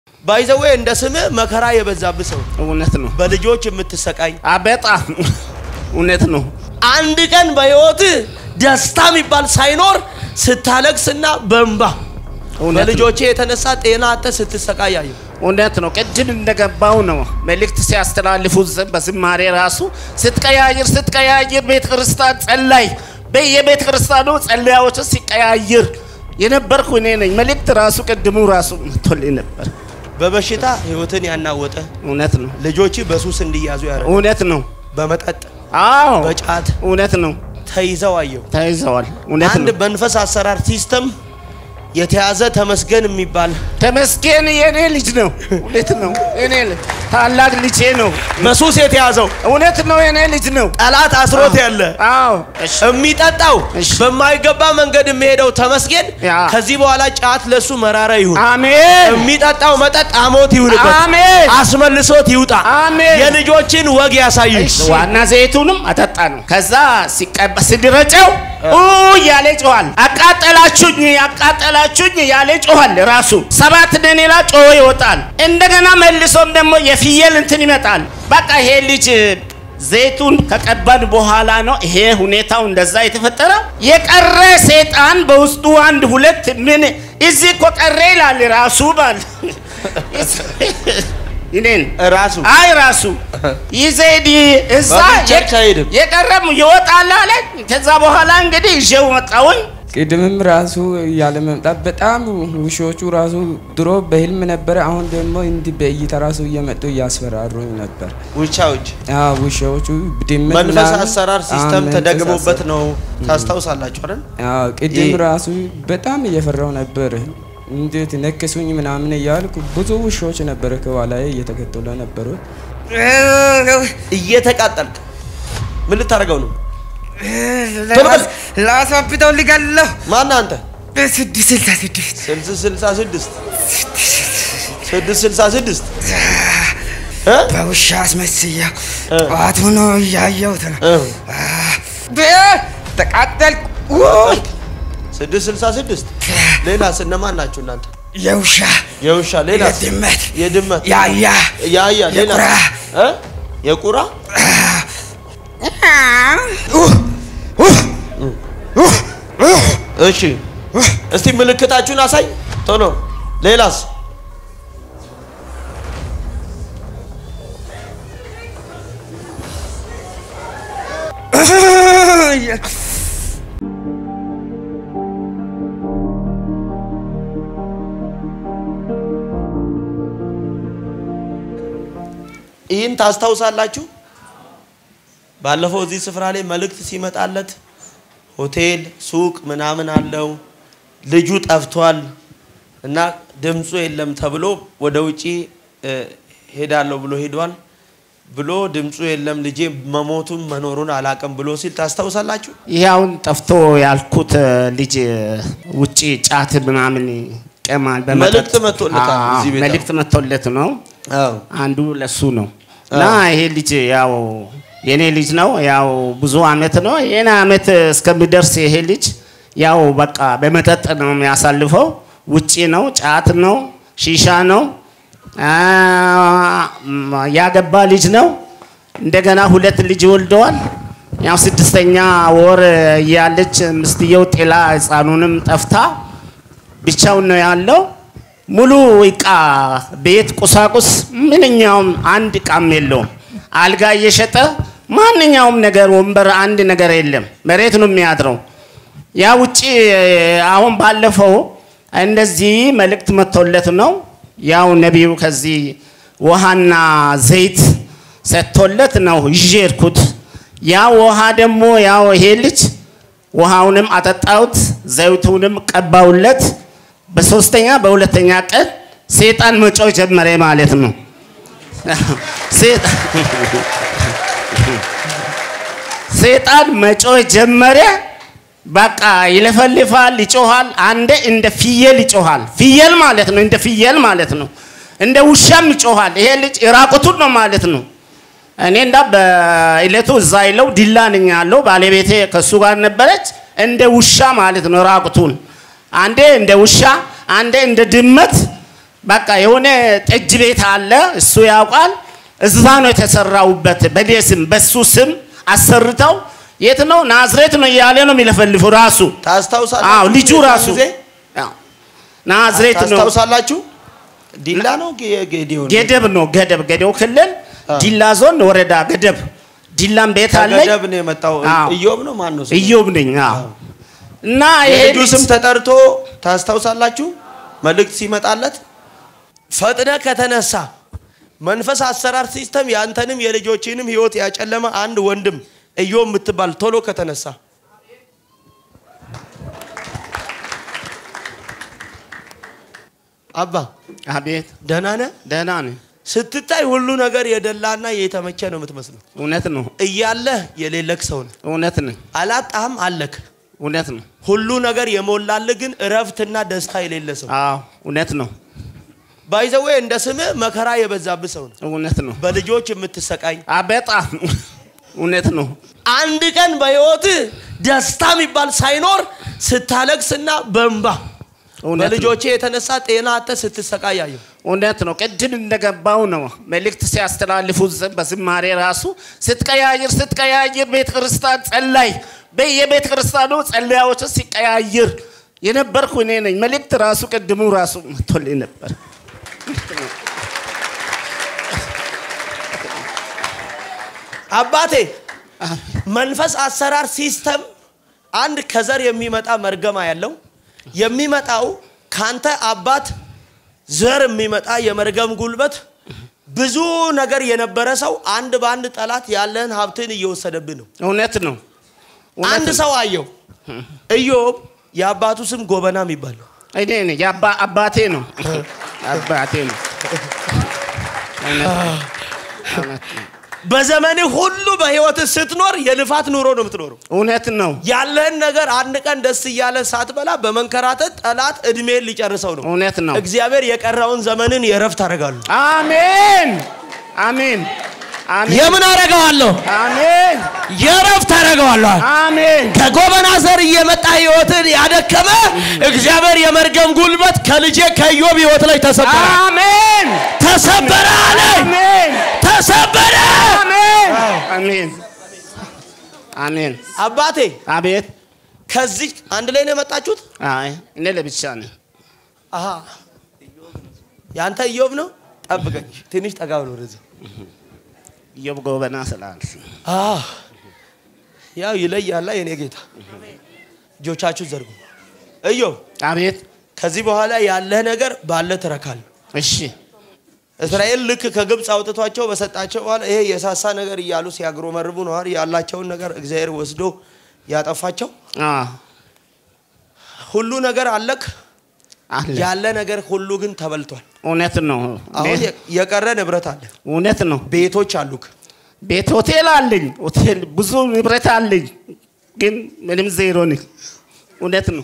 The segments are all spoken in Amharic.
ባይዘዌ እንደ ስምህ መከራ የበዛብህ ሰው እውነት ነው። በልጆች የምትሰቃይ አ በጣም እውነት ነው። አንድ ቀን በህይወት ደስታ የሚባል ሳይኖር ስታለቅስና በእንባ እውነት ነው። በልጆቼ የተነሳ ጤና አጥተህ ስትሰቃይ አየሁ። እውነት ነው። ቅድም እንደገባው ነው መልእክት ሲያስተላልፉ ዘ- በዝማሬ ራሱ ስትቀያይር ስትቀያይር ቤተ ክርስቲያን ጸላይ በየቤተ ክርስቲያኑ ጸለያዎች ሲቀያይር የነበርኩ እኔ ነኝ። መልእክት ራሱ ቅድሙ ራሱ መጥቶልኝ ነበር። በበሽታ ህይወትን ያናወጠ እውነት ነው። ልጆች በሱስ እንዲያዙ ያደረገ እውነት ነው። በመጠጥ አዎ በጫት እውነት ነው። ተይዘው አየሁ። ተይዘዋል። እውነት አንድ ነው። መንፈስ አሰራር ሲስተም የተያዘ ተመስገን የሚባል ተመስገን የኔ ልጅ ነው። እውነት ነው። እኔ ታላቅ ልጄ ነው። በሱስ የተያዘው እውነት ነው። የኔ ልጅ ነው። ጠላት አስሮት ያለ አዎ እሺ የሚጠጣው እሺ። በማይገባ መንገድ የሚሄደው ተመስገን ያ። ከዚህ በኋላ ጫት ለሱ መራራ ይሁን። አሜን የሚጠጣው መጠጥ አሞት ይሁንበት። አሜን አስመልሶት ይውጣ። አሜን። የልጆችን ወግ ያሳይ። ዋና ዘይቱንም አጠጣ ነው። ከዛ ሲቀባ ሲድረጨው ኡ ያለ ጮኋል። አቃጠላችሁኝ አቃጠላችሁኝ ያለ ጮኋል። ራሱ ሰባት ደኔላ ጮሆ ይወጣል። እንደገና መልሶም ደግሞ የፍየል እንትን ይመጣል። በቃ ይሄ ልጅ ዘይቱን ከቀባን በኋላ ነው ይሄ ሁኔታው እንደዛ የተፈጠረው። የቀረ ሰይጣን በውስጡ አንድ ሁለት ምን እዚህ እኮ ቀረ ይላል ራሱ ባል እኔን ራሱ አይ ራሱ ይዘዲ እዛ በምን ቸርች አይሄድም? የቀረም ይወጣል አለ። ከዛ በኋላ እንግዲህ ይዤው መጣሁኝ። ቅድምም ራሱ ያለ መምጣት በጣም ውሾቹ ራሱ ድሮ በህልም ነበረ። አሁን ደግሞ እንዲህ በእይታ ራሱ እየመጡ እያስፈራሩኝ ነበር። ውቻዎች አዎ ውሾቹ ድመት መንፈስ ምናምን- አሰራር አዎ፣ ሲስተም መንፈስ ተደግሞበት አሰራር። ነው። ታስታውሳላችሁ አይደል? አዎ ቅድም ይህ- ራሱ በጣም እየፈራው ነበር። እንዴት ነከሱኝ ምናምን እያልኩ ብዙ ውሾች ነበረ ከኋላዬ እየተከተሉ ነበሩ። እየተቃጠልክ ምን ልታደርገው ነው? ቶሎ በል። ላስዋብተው ልገለሁ ማን አንተ? በስድስት ስልሳ ስድስት ስልሳ ስልሳ ስድስት ስድስት ስልሳ ስድስት እ? በውሻ አስመስያው እ። ጠዋት ሆኖ እያየሁት ነው እ። ብ- ተቃጠልኩ ስድስት ስልሳ ስድስት ሌላስ እነማን ናችሁ እናንተ? የውሻ የውሻ ሌላስ? የድመት የድመት ያያ ያያ ሌላ የቁራ እ? የቁራ እሺ እስቲ ምልክታችሁን አሳይ ቶሎ ሌላስ ይህን ታስታውሳላችሁ ባለፈው እዚህ ስፍራ ላይ መልእክት ሲመጣለት ሆቴል ሱቅ ምናምን አለው ልጁ ጠፍቷል እና ድምፁ የለም ተብሎ ወደ ውጪ እ፣ ሄዳለሁ ብሎ ሄዷል ብሎ ድምፁ የለም ልጄ መሞቱን መኖሩን አላቅም ብሎ ሲል ታስታውሳላችሁ ይሄ አሁን ጠፍቶ ያልኩት ልጅ ውጪ ጫት ምናምን ይቀማል። በመጠጥ መልእክት መጥቶለታል አዎ፣ እዚህ ቤት። መልእክት መጥቶለት ነው። አዎ አንዱ ለሱ ነው እና ይሄ ልጅ ያው የኔ ልጅ ነው። ያው ብዙ አመት ነው የኔ አመት እስከሚደርስ ይሄ ልጅ ያው በቃ በመጠጥ ነው የሚያሳልፈው። ውጪ ነው፣ ጫት ነው፣ ሺሻ ነው። አ፣ ም፣ ያገባ ልጅ ነው። እንደገና ሁለት ልጅ ወልደዋል። ያው ስድስተኛ ወር እያለች ምስትየው ጤላ ህፃኑንም ጠፍታ ብቻውን ነው ያለው። ሙሉ እቃ ቤት ቁሳቁስ ምንኛውም አንድ እቃም የለውም። አልጋ እየሸጠ ማንኛውም ነገር ወንበር፣ አንድ ነገር የለም። መሬት ነው የሚያድረው። ያ ውጪ አሁን ባለፈው እንደዚህ መልእክት መጥቶለት ነው ያው ነቢዩ ከዚህ ውሃና ዘይት ሰጥቶለት ነው ይዤ ሄድኩት። ያ ውሃ ደግሞ ያው ይሄ ልጅ ውሃውንም አጠጣሁት፣ ዘይቱንም ቀባውለት። በሶስተኛ በሁለተኛ ቀን ሴጣን መጮህ ጀመረ ማለት ነው። ሴጣን ሴጣን መጮህ ጀመረ። በቃ ይለፈልፋል፣ ይጮሃል። አንዴ እንደ ፍየል ይጮሃል። ፍየል ማለት ነው፣ እንደ ፍየል ማለት ነው። እንደ ውሻም ይጮሃል። ይሄ ልጅ ራቁቱን ነው ማለት ነው። እኔ እንዳ በእለቱ እዛ ይለው ዲላ ነኝ ያለው ባለቤቴ ከሱ ጋር ነበረች። እንደ ውሻ ማለት ነው ራቁቱን። አንዴ እንደ ውሻ፣ አንዴ እንደ ድመት በቃ የሆነ ጠጅ ቤት አለ፣ እሱ ያውቃል። እዛ ነው የተሰራውበት። በኔ ስም በሱ ስም አሰርተው የት ነው ናዝሬት ነው እያለ ነው የሚለፈልፈው ራሱ። ታስታውሳላችሁ? አዎ ልጁ የዛን ራሱ ጊዜ አዎ፣ ናዝሬት ነው ታስታውሳላችሁ? ዲላ ነው ጌ- ጌዲዮን ገደብ ነው ገደብ ገደው ክልል ዲላ ዞን ወረዳ ገደብ ዲላም ቤት አለኝ። ከገደብ ነው የመጣው። አዎ። ኢዮብ ነው ማን ነው? ስሙ? እዮብ ነኝ። አዎ እና ይሄ የልጁ ልጅ ስም ተጠርቶ ታስታውሳላችሁ? መልእክት ሲመጣለት ፈጥነ ከተነሳ መንፈስ አሰራር ሲስተም ያንተንም የልጆችንም ህይወት ያጨለመ አንድ ወንድም ኢዮብ የምትባል ቶሎ ከተነሳ አባ አቤት ደህና ነህ? ደህና ነኝ። ስትታይ ሁሉ ነገር የደላና የተመቸ ነው የምትመስለው። እውነት ነው እያለህ የሌለክ ሰው ነህ። እውነት ነው አላጣህም፣ አለክ። እውነት ነው። ሁሉ ነገር የሞላልህ ግን እረፍትና ደስታ የሌለ ሰው አዎ እውነት ነው ባይዘዌ እንደ ስምህ መከራ የበዛብህ ሰው ነው። እውነት ነው። በልጆች የምትሰቃኝ አ በጣም እውነት ነው። አንድ ቀን በህይወትህ ደስታ የሚባል ሳይኖር ስታለቅስና በእንባ እውነት ነው። በልጆቼ የተነሳ ጤና አጥተህ ስትሰቃይ አየሁ። እውነት ነው። ቅድም እንደገባው ነው መልእክት ሲያስተላልፉ ዘ- በዝማሬ ራሱ ስትቀያይር ስትቀያይር ቤተ ክርስቲያን ጸላይ በየቤተ ክርስቲያኑ ጸለያዎች ሲቀያይር የነበርኩ እኔ ነኝ። መልእክት ራሱ ቅድሙ ራሱ መጥቶልኝ ነበር። አባቴ መንፈስ አሰራር ሲስተም አንድ ከዘር የሚመጣ መርገማ ያለው የሚመጣው ካንተ አባት ዘር የሚመጣ የመርገም ጉልበት ብዙ ነገር የነበረ ሰው አንድ በአንድ ጠላት ያለህን ሀብትን እየወሰደብህ ነው። እውነት ነው። እውነት አንድ ነው። ሰው አየው ኢዮብ የአባቱ ስም ጎበና የሚባል ነው። እኔ ነኝ የአባ- አባቴ ነው አባቴ ነው። እውነት ነው። እውነት ነው። በዘመንህ ሁሉ በህይወትህ ስትኖር የልፋት ኑሮ ነው የምትኖረው። እውነት ነው። ያለህን ነገር አንድ ቀን ደስ እያለ ሳትበላ በመንከራተት ጠላት እድሜን ሊጨርሰው ነው። እውነት ነው። እግዚአብሔር የቀረውን ዘመንን የረፍት አደርጋሉ። አሜን አሜን አሜን የምን አደርገዋለሁ? አሜን የረፍት አደርገዋለሁ። አሜን ከጎበና ዘር እየመጣ ህይወትን ያደከመ እግዚአብሔር የመርገም ጉልበት ከልጄ ከኢዮብ ህይወት ላይ ተሰበረ፣ አሜን ተሰበረ አለ፣ አሜን ተሰበረ። አሜን አሜን አሜን አባቴ አቤት ከዚህ አንድ ላይ ነው የመጣችሁት? አይ እኔ ለብቻ ነኝ አሃ ያንተ ኢዮብ ነው። ጠብቀኝ ትንሽ ጠጋ ብሎ ወደዚህ ኢዮብ ጎበና ስላል አዎ ያው ይለያላ የኔ ጌታ። እጆቻችሁ ዘርጉ። ኢዮብ አቤት ከዚህ በኋላ ያለህ ነገር ባለ ትረካል። እሺ እስራኤል ልክ ከግብፅ አውጥቷቸው በሰጣቸው በኋላ ይሄ የሳሳ ነገር እያሉ ሲያግሮመርቡ ነዋል ያላቸውን ነገር እግዚአብሔር ወስዶ ያጠፋቸው። አ ሁሉ ነገር አለክ፣ አለ ያለ ነገር ሁሉ ግን ተበልቷል። እውነት ነው አሁን የ- የቀረ ንብረት አለ፣ እውነት ነው ቤቶች አሉክ። ቤት ሆቴል አለኝ ሆቴል ብዙ ንብረት አለኝ ግን ምንም ዜሮ ነኝ እውነት ነው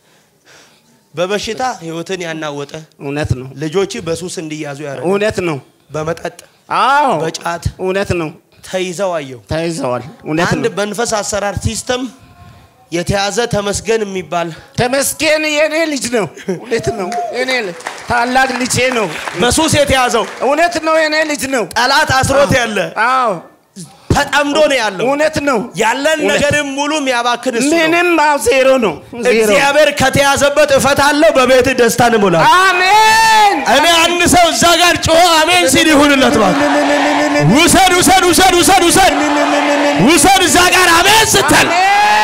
በበሽታ ህይወትን ያናወጠ እውነት ነው ልጆች በሱስ እንዲያዙ ያደረገ እውነት ነው በመጠጥ አዎ በጫት እውነት ነው ተይዘው አየው። ተይዘዋል እውነት አንድ ነው መንፈስ አሰራር ሲስተም የተያዘ ተመስገን የሚባል ተመስገን የኔ ልጅ ነው እውነት ነው የኔ ልጅ ታላቅ ልጄ ነው በሱስ የተያዘው እውነት ነው የኔ ልጅ ነው ጠላት አስሮት ያለ አዎ ተጠምዶ ነው ያለው። እውነት ነው ያለን እውነት። ነገርም ሙሉ የሚያባክን እሱ ነው። ምንም አዎ ዜሮ ነው ዜሮ እግዚአብሔር ከተያዘበት እፈታለሁ፣ በቤት ደስታን እሞላለሁ። አሜን እኔ አንድ ሰው እዛ ጋር ጮኸ አሜን ሲል ይሁንለት። እባክህ ውሰድ ውሰድ ውሰድ ውሰድ ውሰድ ውሰድ እዛ ጋር አሜን ስትል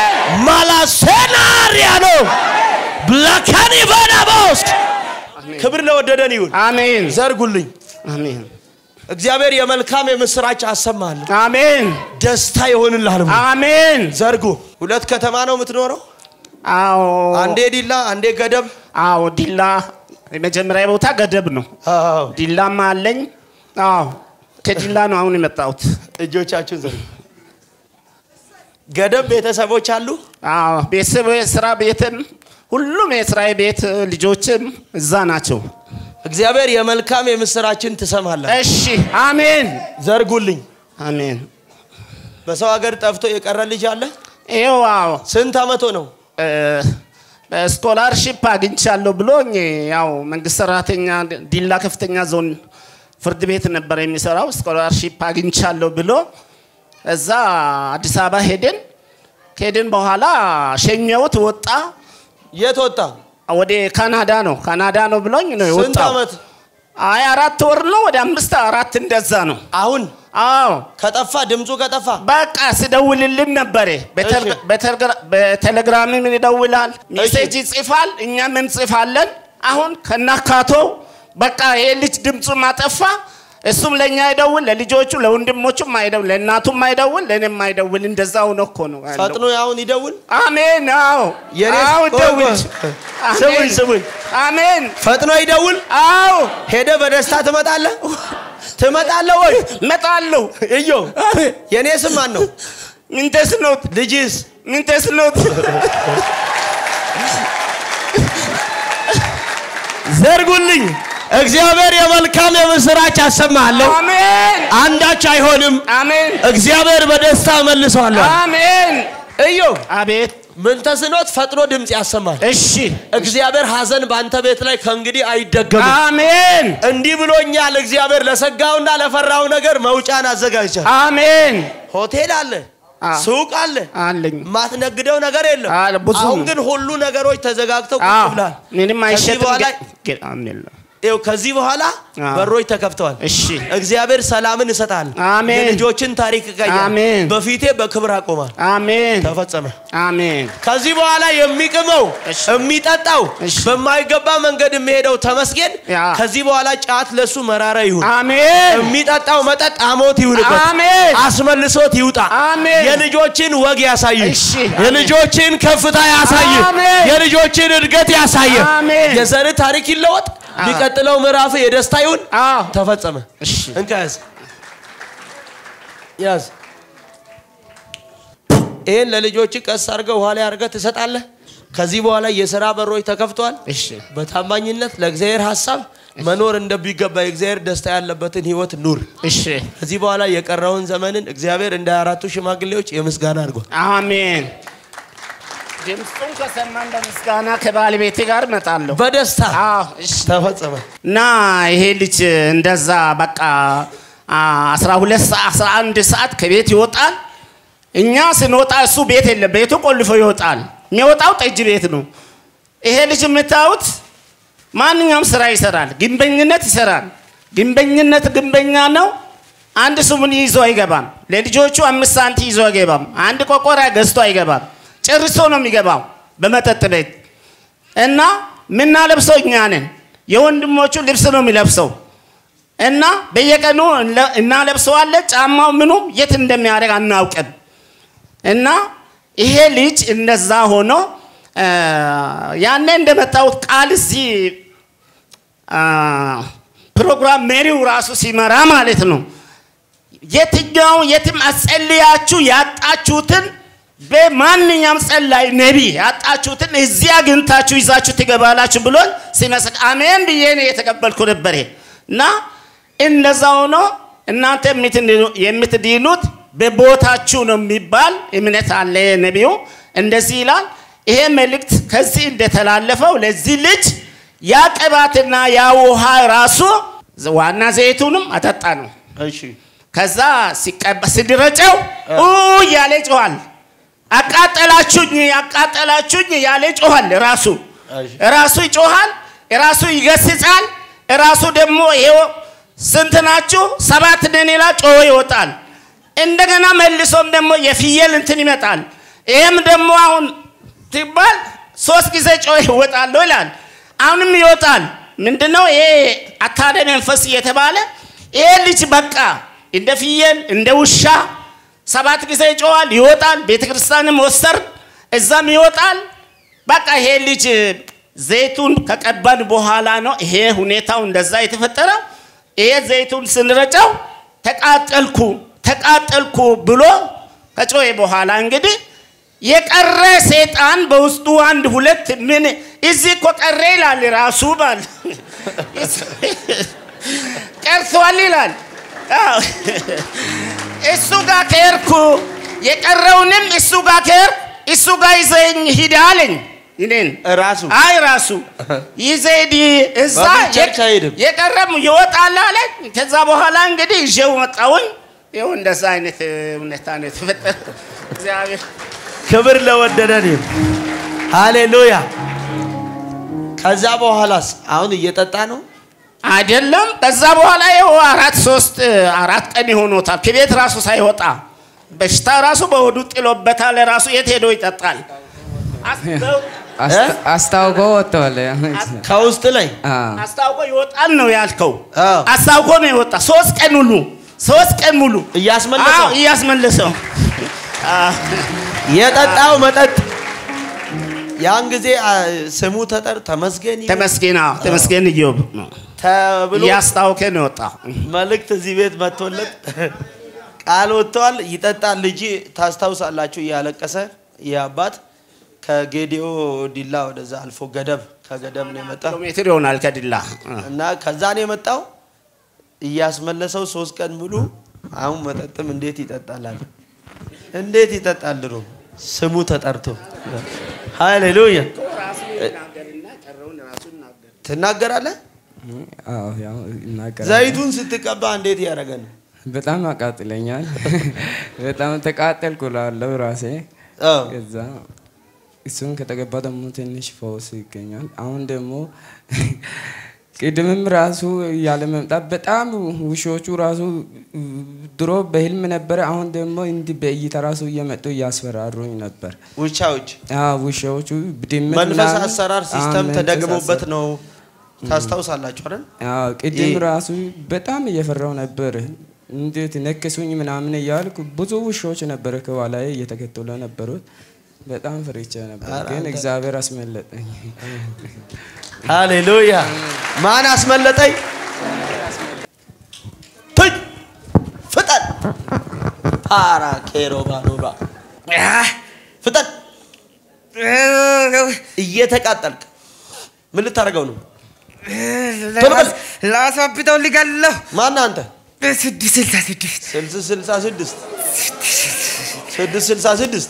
ማላሴናሪያ ነው ብላካኒ በናቦስ ክብር ለወደደን ይሁን። አሜን ዘርጉልኝ። አሜን እግዚአብሔር የመልካም የምስራች አሰማለሁ። አሜን ደስታ ይሆንልሃል። አሜን ዘርጉ። ሁለት ከተማ ነው የምትኖረው። አዎ አንዴ ዲላ፣ አንዴ ገደብ። አዎ ዲላ የመጀመሪያ ቦታ ገደብ ነው አዎ። ዲላም አለኝ አዎ ከዲላ ነው አሁን የመጣሁት እጆቻችሁን ዘርጉ። ገደብ ቤተሰቦች አሉ። አዎ ቤተሰብ ስራ ቤትም ሁሉም የስራዬ ቤት ልጆችም እዛ ናቸው እግዚአብሔር የመልካም የምስራችን ትሰማለህ። እሺ አሜን ዘርጉልኝ። አሜን በሰው ሀገር ጠፍቶ የቀረ ልጅ አለ። ይኸው አዎ ስንት አመቶ ነው? እ፣ ስኮላርሺፕ አግኝቻለሁ ብሎኝ ያው መንግስት ሰራተኛ ዲላ ከፍተኛ ዞን ፍርድ ቤት ነበር የሚሰራው። ስኮላርሺፕ አግኝቻለሁ ብሎ እዛ አዲስ አበባ ሄድን። ከሄድን በኋላ ሸኘሁት፣ ወጣ። የት ወጣ? ወደ ካናዳ ነው ካናዳ ነው ብሎኝ ነው ስንት የወጣው። ዓመት? አይ አራት ወር ነው ወደ አምስት አራት እንደዛ ነው። አሁን አዎ ከጠፋ ድምፁ ከጠፋ በቃ ስደውልልን ነበረ። በተል- እሺ። በተልግራ- በቴሌግራምም ይደውላል፣ ሜሴጅ ይጽፋል፣ እኛም እንጽፋለን። አሁን ከናካቶ በቃ ይሄ ልጅ ድምፁም አጠፋ። እሱም ለእኛ አይደውል፣ ለልጆቹ ለወንድሞቹም አይደውል፣ ለእናቱም አይደውል፣ ለእኔም አይደውል። እንደዛ ሆኖ እኮ ነው ያለው። ፈጥኖ አሁን ይደውል። አሜን። አዎ የኔ- አዎ፣ ቆይ፣ ደውል። ቆይ። አሜን። ስሙኝ፣ ስሙኝ። አሜን። ፈጥኖ ይደውል። አዎ ሄደ በደስታ ትመጣለህ ትመጣለህ ወይ? እመጣለሁ። እዮ የኔ ስም ማን ነው? ምን ተስኖት ልጅስ ምን ተስኖት ዘርጉልኝ። እግዚአብሔር የመልካም የምስራች አሰማለሁ። አሜን አንዳች አይሆንም። አሜን እግዚአብሔር በደስታ መልሰዋለሁ። አሜን። እዮ አቤት ምን ተስኖት ፈጥኖ ድምፅ ያሰማል። እሺ እግዚአብሔር ሐዘን በአንተ ቤት ላይ ከእንግዲህ አይደገምም። አሜን እንዲህ ብሎኛል። እግዚአብሔር ለሰጋውና ለፈራው ነገር መውጫን አዘጋጅቷል። አሜን ሆቴል አለ፣ አ- ሱቅ አለ፣ አለኝ የማትነግደው ነገር የለም። አለ፣ ብዙ አሁን ነው። ግን ሁሉ ነገሮች ተዘጋግተው ቁጭ አዎ ብሏል። ምንም ከዚህ አይሸጥም በኋላ ግን- ግን አሜን ይኸው ከዚህ በኋላ አዎ። በሮች ተከፍተዋል። እሺ እግዚአብሔር ሰላምን ይሰጣል። አሜን። የልጆችን ታሪክ ይቀይራል። አሜን። በፊቴ በክብር አቆማል። አሜን ተፈጸመ። አሜን ከዚህ በኋላ የሚቅመው እሺ። የሚጠጣው እሺ። በማይገባ መንገድ የሚሄደው ተመስገን። ያ። ከዚህ በኋላ ጫት ለሱ መራራ ይሁን። አሜን የሚጠጣው መጠጥ አሞት ይሁንበት። አሜን አስመልሶት ይውጣ። አሜን። የልጆችን ወግ ያሳይ። እሺ። የልጆችን ከፍታ ያሳይ። አሜን። የልጆችን እድገት ያሳይ። አሜን። የዘር ታሪክ ይለወጥ። አ- የሚቀጥለው ምዕራፍ የደስታ ይሁን። አዎ ተፈጸመ። እሺ እንካ ያዝ ያዝ። ይህን ለልጆች ቀስ አድርገህ ውሃ ላይ አድርገህ ትሰጣለህ። ከዚህ በኋላ የሥራ በሮች ተከፍተዋል። እሺ በታማኝነት ለእግዚአብሔር ሀሳብ መኖር እንደሚገባ የእግዚአብሔር ደስታ ያለበትን ህይወት ኑር። እሺ ከዚህ በኋላ የቀረውን ዘመንን እግዚአብሔር እንደ አራቱ ሽማግሌዎች የምስጋና አድርጓል። አሜን ድምፁን ከሰማን በምስጋና ከባለቤቴ ጋር እመጣለሁ በደስታ አዎ እሺ ተፈጸመ። እና ይሄ ልጅ እንደዛ በቃ አስራ ሁለት ሰዓት አስራ አንድ ሰዓት ከቤት ይወጣል። እኛ ስንወጣ እሱ ቤት የለም፣ ቤቱ ቆልፎ ይወጣል። የሚወጣው ጠጅ ቤት ነው። ይሄ ልጅ የምታዩት ማንኛውም ስራ ይሰራል፣ ግንበኝነት ይሰራል። ግንበኝነት ግንበኛ ነው። አንድ ስሙን ይዞ አይገባም። ለልጆቹ አምስት ሳንቲ ይዞ አይገባም። አንድ ቆቆራ ገዝቶ አይገባም። ጨርሶ ነው የሚገባው በመጠጥ ቤት እና ምናለብሰው እኛ ነን። የወንድሞቹ ልብስ ነው የሚለብሰው እና በየቀኑ እንለ- እናለብሰዋለን። ጫማው ምኑ የት እንደሚያደርግ አናውቅም። እና ይሄ ልጅ እንደዛ ሆኖ አ፣ ያኔ እንደመጣሁት ቃል እዚህ አ፣ ፕሮግራም መሪው ራሱ ሲመራ ማለት ነው የትኛው የትም አጸልያችሁ ያጣችሁትን በማንኛውም ጸላይ ነቢ ያጣችሁትን እዚህ አግኝታችሁ ይዛችሁ ትገባላችሁ ብሎ ሲመስል አሜን ብዬ ነው የተቀበልኩ ነበር። እና እንደዛ ሆኖ እናንተ የምትድኑ- የምትድኑት በቦታችሁ ነው የሚባል እምነት አለ። ነቢዩ እንደዚህ ይላል። ይሄ መልእክት ከዚህ እንደተላለፈው ለዚህ ልጅ ያ ቅባትና ያ ውሃ ራሱ ዋና ዘይቱንም አጠጣ ነው። እሺ ከዛ ሲቀባ ሲድረጨው ኡ እያለ ጮኋል። አቃጠላችሁኝ አቃጠላችሁኝ እያለ ጮኋል። ራሱ እሺ። ራሱ ይጮኋል፣ ራሱ ይገስጻል። ራሱ ደግሞ ይሄው ስንት ናችሁ? ሰባት ነን ይላል፣ ጮሆ ይወጣል። እንደገና መልሶም ደግሞ የፍየል እንትን ይመጣል። ይሄም ደግሞ አሁን ሲባል ሶስት ጊዜ ጮሆ ይወጣለሁ ይላል። አሁንም ይወጣል። ምንድነው ይሄ አታደ መንፈስ እየተባለ ይሄ ልጅ በቃ እንደ ፍየል እንደ ውሻ ሰባት ጊዜ ይጮዋል፣ ይወጣል። ቤተ ክርስቲያንም ወሰር እዛም ይወጣል። በቃ ይሄ ልጅ ዘይቱን ከቀባን በኋላ ነው ይሄ ሁኔታው እንደዛ የተፈጠረው። ይሄ ዘይቱን ስንረጨው ተቃጠልኩ ተቃጠልኩ ብሎ ከጮኸ በኋላ እንግዲህ የቀረ ሰይጣን በውስጡ አንድ ሁለት ምን እዚህ እኮ ቀረ ይላል ራሱ ባል ቀርቷል ይላል። አዎ። እሱ ጋር ከሄድኩ የቀረውንም እሱ ጋር ከሄድኩ እሱ ጋር ይዘኝ ሂድ አለኝ። እኔን ራሱ አይ ራሱ ይዘድ እዛ በምን ቸርች አይሄድም? የቀረም ይወጣል አለ። ከዛ በኋላ እንግዲህ ይዤው መጣሁኝ። ይኸው እንደዛ አይነት ሁኔታ ነው የተፈጠረው። እግዚአብሔር ክብር ለወደደን ይሁን። ሃሌሉያ። ከዛ በኋላስ አሁን እየጠጣ ነው። አይደለም። ከዛ በኋላ ይኸው አራት ሶስት አራት ቀን ይሆኖታል ከቤት ራሱ ሳይወጣ በሽታ ራሱ በሆዱ ጥሎበታል። ራሱ የት ሄዶ ይጠጣል? አስ- አስታ- አስታውቆ ወጥተዋል። ከውስጥ ላይ አዎ። አስታውቆ ይወጣል ነው ያልከው። አዎ። አስታውቆ ነው የወጣ ሶስት ቀን ሙሉ ሶስት ቀን ሙሉ እያስመለሰው አዎ፣ እያስመለሰው አዎ። የጠጣው መጠጥ ያን ጊዜ አ፣ ስሙ ተጠር ተመስገን ይሁን ተመስገን አዎ፣ ተመስገን እዮብ ነው ተብሎ እያስታውከ ነው የወጣ። መልእክት እዚህ ቤት መጥቶለት ቃል ወጥተዋል። ይጠጣል። ልጅ ታስታውሳላችሁ፣ እያለቀሰ ይህ አባት ከጌዲዮ ዲላ ወደዛ አልፎ ገደብ ከገደብ ነው የመጣ ኪሎ ሜትር ይሆናል ከድላ እና ከዛ ነው የመጣው። እያስመለሰው ሶስት ቀን ሙሉ አሁን መጠጥም እንዴት ይጠጣላል? እንዴት ይጠጣል? ድሮ ስሙ ተጠርቶ ሃሌሉያ ትናገራለህ። አዎ፣ ያው ይናገራል። ዘይቱን ስትቀባ እንዴት ያደረገ ነው? በጣም ያቃጥለኛል። በጣም ተቃጠልኩ እላለሁ ራሴ። አዎ። ከዛ እሱን ከተገባ ደግሞ ትንሽ ፈውስ ይገኛል። አሁን ደግሞ ቅድምም ራሱ ያለ መምጣት በጣም ውሾቹ ራሱ ድሮ በህልም ነበረ። አሁን ደግሞ እንዲህ በእይታ ራሱ እየመጡ እያስፈራሩኝ ነበር። ውቻዎች አዎ፣ ውሾቹ ድመት መንፈስ ምናምን- አሰራር አዎ፣ ሲስተም መንፈስ ተደግሞበት አሰራር። ነው። ታስታውሳላችሁ አይደል? አዎ ቅድም ይህ- ራሱ በጣም እየፈራው ነበር። እንዴት ነክሱኝ ምናምን እያልኩ ብዙ ውሾች ነበር ከኋላዬ እየተከተሉ ነበሩት። በጣም ፈርቼ ነበር፣ ኧረ ግን አንተ- እግዚአብሔር አስመለጠኝ። ሃሌሉያ። ማን አስመለጠኝ? ትይ ፍጠን ፓራ ኬሮ ባኖራ ፍጠን። እየተቃጠልክ ምን ልታደርገው ነው? ቶሎ በል። ላሳብጠው ልገለው ማን አንተ? በስድስት ስልሳ ስድስት ስልስ ስልሳ ስድስት ስድስት ስልሳ ስድስት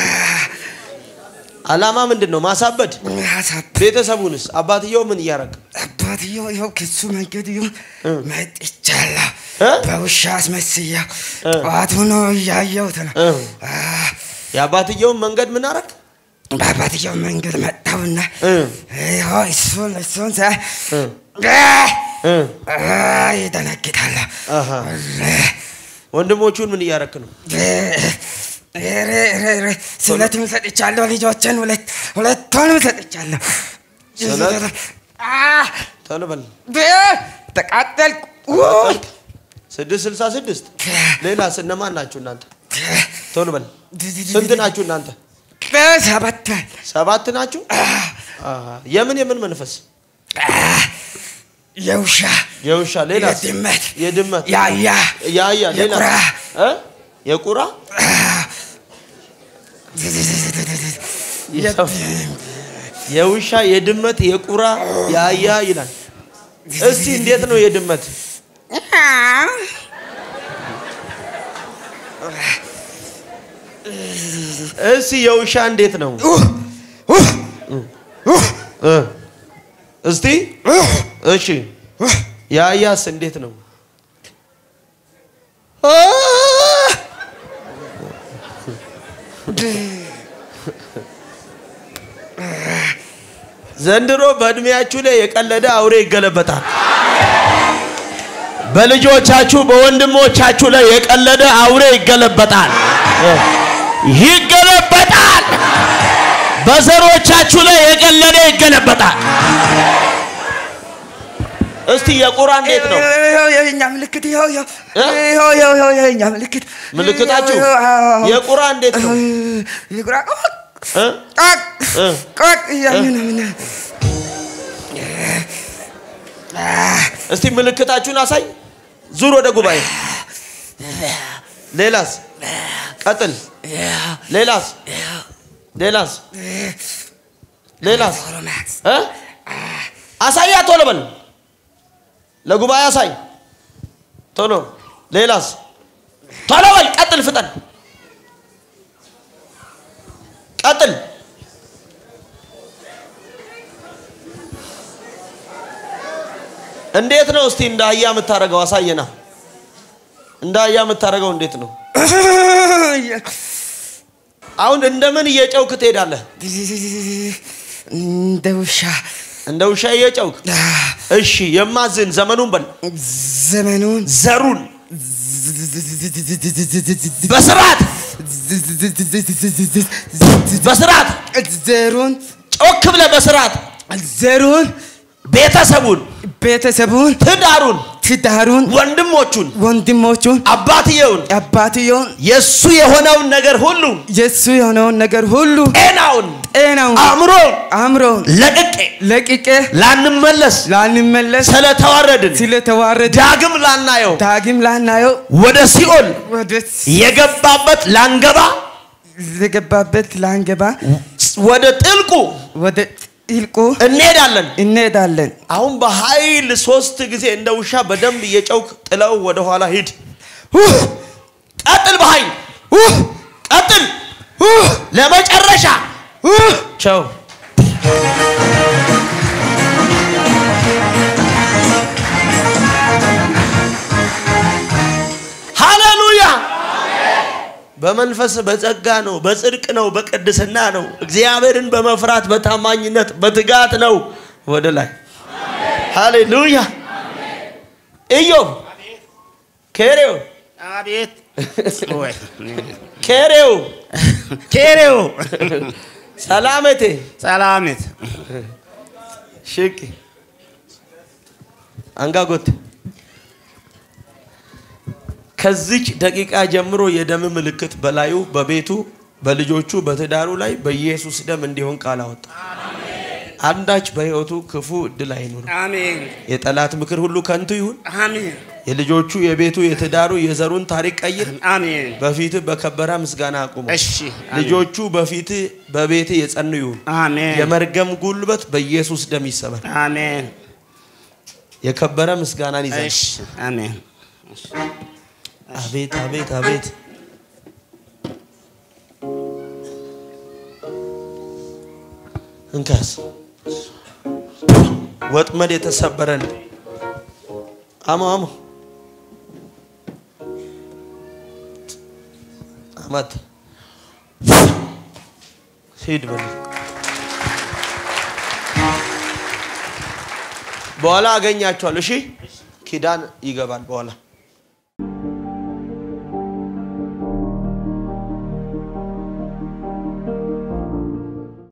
አላማ ምንድን ነው? ማሳበድ። ሀሳብ ቤተሰቡንስ? አባትየው ምን እያደረግ አባትየው ይኸው ክሱ መንገድ ይሁን እ። መጥቻለሁ እ? በውሻ አስመስያው እ። ጠዋት ሆኖ እያየሁት ነው እ። አ፣ የአባትየውን መንገድ ምን አረግ? በአባትየው መንገድ መጣሁና እ። ይኸው እሱን እሱን ሳይ እ። እ። አ፣ ይደነግጣለሁ አሃ። ወንድሞቹን ምን እያረክ ነው? ኧረ፣ ኧረ፣ ኧረ፣ ስለትም ሰጥቻለሁ ልጆችን ሁለት ሁለቱንም ሰጥቻለሁ ስለት? አ፣ ቶሎ በል። በ- ተቃጠልኩ ተቃጠልክ? ስድስት ስልሳ ስድስት ሌላስ እነማን ናችሁ እናንተ? ቶሎ በል። ስንት ናችሁ እናንተ? በሰባት ሰባት ናችሁ? አሃ። የምን የምን መንፈስ? የውሻ የውሻ ሌላስ? የድመት የድመት ያያ ያያ ሌላ የቁራ እ? የቁራ የውሻ የድመት የቁራ ያያ ይላል። እስቲ እንዴት ነው የድመት? እስቲ የውሻ እንዴት ነው? እ እስቲ እሺ ያያስ እንዴት ነው? ዘንድሮ በእድሜያችሁ ላይ የቀለደ አውሬ ይገለበጣል። በልጆቻችሁ በወንድሞቻችሁ ላይ የቀለደ አውሬ ይገለበጣል፣ ይገለበጣል። በዘሮቻችሁ ላይ የቀለደ ይገለበጣል። እስቲ የቁራ እንዴት ነው? ይኸው የኛ ምልክት ይኸው ይኸው እ? ይኸው ይኸው ይኸው የኛ ምልክት ምልክታችሁ ይኸው፣ አዎ። የቁራ እንዴት ነው? የቁራ ቆቅ እ? ቆቅ እ? ቆቅ እያልን ነው ምን እስቲ ምልክታችሁን አሳይ። ዙር ወደ ጉባኤ። ሌላስ? ቀጥል። ሌላስ? ሌላስ? ሌላስ? እ? አሳያ ቶሎ በል። ለጉባኤ አሳይ ቶሎ። ሌላስ? ቶሎ በል። ቀጥል፣ ፍጠን። ቀጥል። እንዴት ነው እስቲ እንደ አህያ የምታደርገው? አሳየና። እንደ አህያ የምታደርገው እንዴት ነው? አሁን እንደምን እየጨውክ ትሄዳለህ? እንደ ውሻ እንደ ውሻ እየጨውክ። እሺ፣ የማዝን ዘመኑን በል ዘመኑን ዘሩን በስርዓት በስርዓት ዘሩን ጮክ ብለህ በስርዓት ዘሩን ቤተሰቡን፣ ቤተሰቡን ትዳሩን፣ ትዳሩን ወንድሞቹን፣ ወንድሞቹን አባትየውን አባትየውን የእሱ የሆነውን ነገር ሁሉ የእሱ የሆነውን ነገር ሁሉ ጤናውን፣ ጤናውን አእምሮን አእምሮን ለቅቄ ለቅቄ ላንመለስ ላንመለስ ስለተዋረድን ስለተዋረደ ዳግም ላናየው ዳግም ላናየው ወደ ሲኦል ወደ የገባበት ላንገባ የገባበት ላንገባ ወደ ጥልቁ ወደ ጥልቁ እንሄዳለን። እንሄዳለን። አሁን በኃይል ሶስት ጊዜ እንደ ውሻ በደንብ እየጨውክ ጥለው ወደ ኋላ ሂድ። ቀጥል፣ በኃይል ቀጥል። ለመጨረሻ ቸው ሃሌሉያ። በመንፈስ በጸጋ ነው፣ በጽድቅ ነው፣ በቅድስና ነው። እግዚአብሔርን በመፍራት በታማኝነት በትጋት ነው ወደ ላይ። ሃሌሉያ። ኢዮብ ኬሬው አቤት ወይ ኬሬው ኬሬው ሰላመቴ ሰላሜት ሽቂ አንጋጎት ከዚች ደቂቃ ጀምሮ የደም ምልክት በላዩ በቤቱ በልጆቹ በትዳሩ ላይ በኢየሱስ ደም እንዲሆን ቃል አወጣ። አንዳች በሕይወቱ ክፉ እድል አይኑር። አሜን የጠላት ምክር ሁሉ ከንቱ ይሁን። አሜን የልጆቹ የቤቱ የትዳሩ የዘሩን ታሪክ ቀይር። አሜን በፊትህ በከበረ ምስጋና አቁሙ። እሺ ልጆቹ በፊትህ በቤትህ የጸኑ ይሁን። አሜን የመርገም ጉልበት በኢየሱስ ደም ይሰበር። አሜን የከበረ ምስጋናን ይዘን እሺ አሜን አቤት አቤት አቤት እንካስ ወጥመድ የተሰበረን አሞ አሞ አመት ሂድ በል በኋላ አገኛቸዋል። እሺ ኪዳን ይገባል በኋላ